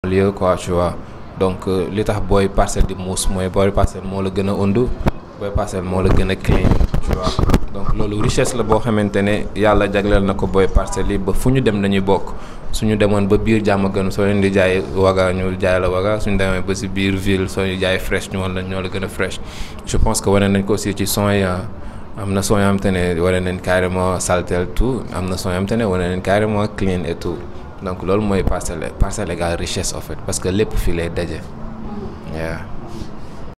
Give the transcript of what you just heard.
lieu quoi tu vois donc li tax booy parcelle di muus mooy booy parcelle moo la gën a undu booy parcelle moo la gën a clean tu vois donc loolu richesse la boo xamante ne yàlla jagleel na ko booy parcelle yi ba fu ñu dem dañuy bokk suñu demoon ba biir jàmm gën soo leen di jaay waga ñu jaay la waga suñu demee ba si biir ville soo ñu jaay fresh ñu woon la ñoo la gën a fresh je pense que wane nañ ko aussi ci son yi am na son yoo xamante ne wane nañ carrément saltel tout am na son yoo xamante ne wane nañ carrément clean et tout donc loolu mooy parcelle parcelle égale richesse en fait parce que lépp fii lay daje.